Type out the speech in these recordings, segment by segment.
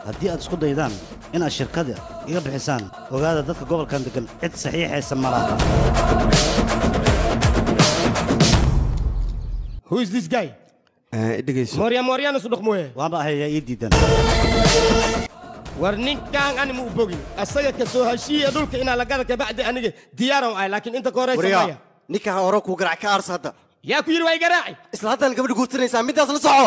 haddii aad isku daydaan inaad shirkada iga bixisaan ogaada dadka gobolkan degan cid saxiixaysa ma laha Who is this guy? dhegayso Moorya mooryaan isu dhaqmooye. waanba ahayaa ii diidan war ninkaan ani ma u bogin asaga ka soo heshiiya dhulka inaa lagada kabacdi aniga diyaaran ahay laakiin inta ka horeysa maya wariyaa ninkan hore kuu garac ka aarsa hadda yaa ku yidhi waa igaraaci isla haddaan gabadha guursanaysaa middaas la soco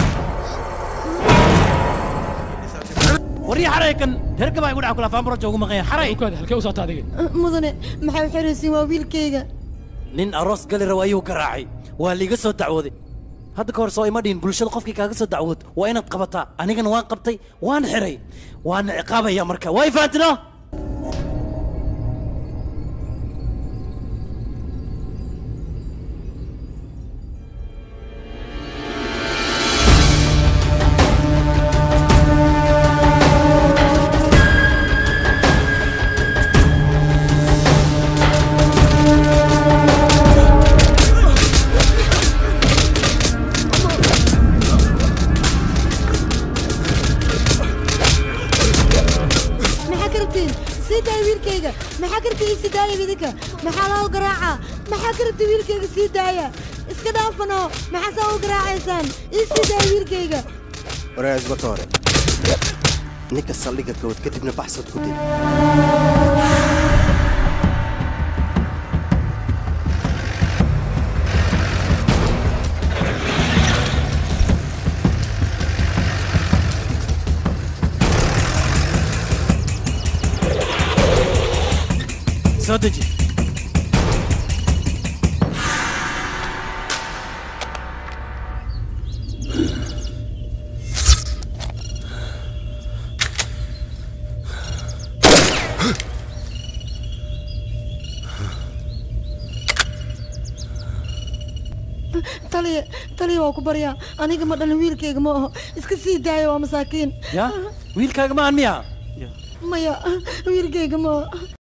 warya xaraykan reerka baa igu dhaca kula faanbaro joogu maqanya xaray halkee u socota adiga mudane maxay u xiraysiin waa wiilkayga nin aroos gali raba ayuu garaacay waa liiga soo dacwooday hadda ka hor soo ima dhihin bulshada qofkii kaaga soo dacwood waa inaad qabataa anigana waan qabtay waan xiray waana ciqaabaya marka waa ifaantino maxaa ka rabtiin sii daaya wiilkayga maxaa ka rabtiin ii sii daaya idinka maxaa loo garaacaa maxaa ka rabtiin wiilkayga sii daaya iska dhaafano maxaa saa u garaacaysaan ii sii daaya wiilkayga waraa isbata hore ninka saldhigga gawad kadibna baxsad ku dil soo deji taliya taliya waa ku baryaa aniga ma dhalin wiilkayga ma aho iska sii daaya waa masaakiin ya wiilkaaga maahan miya maya wiilkayga ma aho